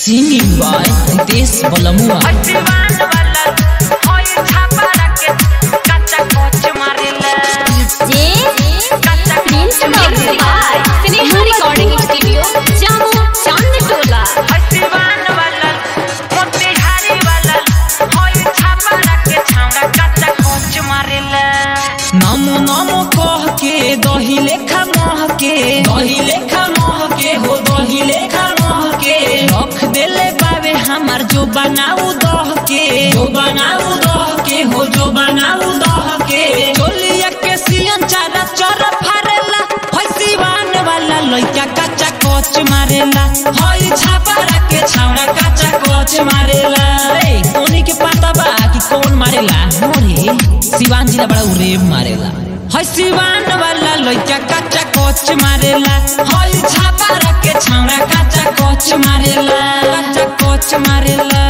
Singing by Ritesh Balamua. हसीवान वाला होई छापा रखे कच्चा कोच मारेला जे प्रिंस बाबू स्नेहा रिकॉर्डिंग स्टूडियो जामो चांद टोला हसीवान वाला मोतिहारी वाला होई छापा रखे छावड़ा कच्चा कोच मारेला नमो नमो कह के दही लेखा मोह के दही लेखा मोह के हो दही लेखा मोह के रख देले बाबे हमार जो बनाऊ दह के जो बनाऊ दह के हो जो बनाऊ दह के चोलिया के सियन चारा चर फारेला होय सिवान वाला लइका कच्चा कोच मारेला होय छापा के छावड़ा कच्चा कोच मारेला रे कोनी के पता बा कि कौन मारेला मोरे सिवान जिला बड़ा उरेब मारेला है सिवान वाला लइका कच्चा कोच मारेला है छापा रखे छावड़ा कच्चा कोच मारेला कच्चा कोच मारेला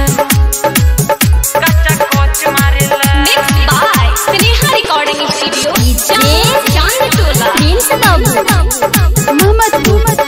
कच्चा कोच मारेला mix by Sneha recording studio जे चांद टोला प्रिंस बाबू मोहम्मद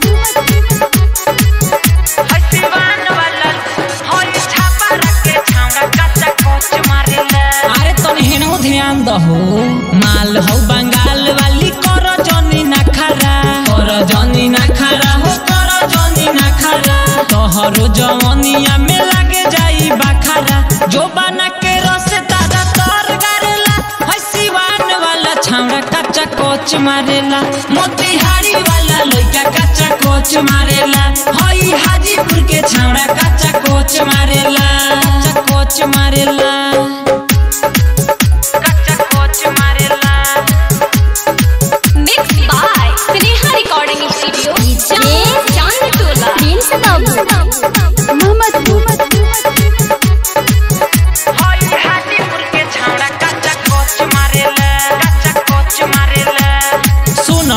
हसीवान वाला होई छापा रखे छावड़ा कच्चा कोच मारेला अरे तनी हेनो ध्यान दहो माल हो बंगाल वाली कर जनी ना खरा कर जनी ना खरा हो कर जनी ना खरा तोहरो जवनिया में लागे जाई बखारा जो बना के रस तारा तर गारेला है सिवान वाला छावड़ा कच्चा कोच मारेला मोतिहारी वाला लइका कच्चा कोच मारेला हई हाजीपुर के छावड़ा कच्चा कोच मारेला कच्चा कोच मारेला कच्चा कोच मारेला mix by Sneha recording studio जे चांद टोला प्रिंस बाबू मोहम्मद होई हाजीपुर के छावड़ा कच्चा कोच मारेला कच्चा कोच मारेला सुन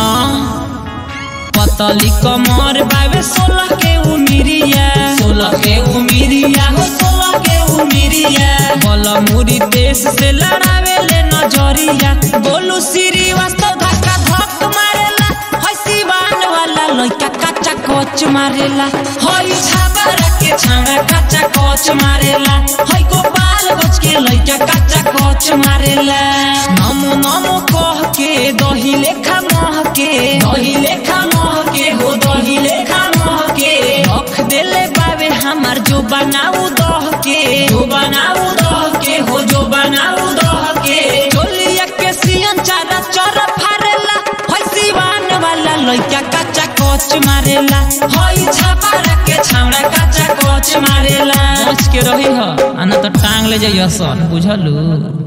पतली कमर बाबे सोलह के उमिरिया सोलह के उमिरिया हो सोलह के उमिरिया बल मुरी देश से लड़ावे ले नजरिया बोलू श्रीवास्तव धक्का धक मारेला है सिवान वाला लइका कच्चा कोच मारेला हई छाबर के छावड़ा कच्चा कोच मारेला हई गोपाल गोच के लइका कच्चा कोच मारेला नमो नमो कह के दही लेखा मोह के दही लेखा मोह के हो दही लेखा मोह के रख देले बाबे हमार जो बनाऊ दह के जो बनाऊ दह के हो जो बनाऊ दह के चोलिया के सियन चारा चर फारेला है सिवान वाला लइका कच्चा कोच मारेला हई छापा के छावड़ा कच्चा कोच मारेला बच के रही ह आना तो टांग ले जाइए सन बुझलू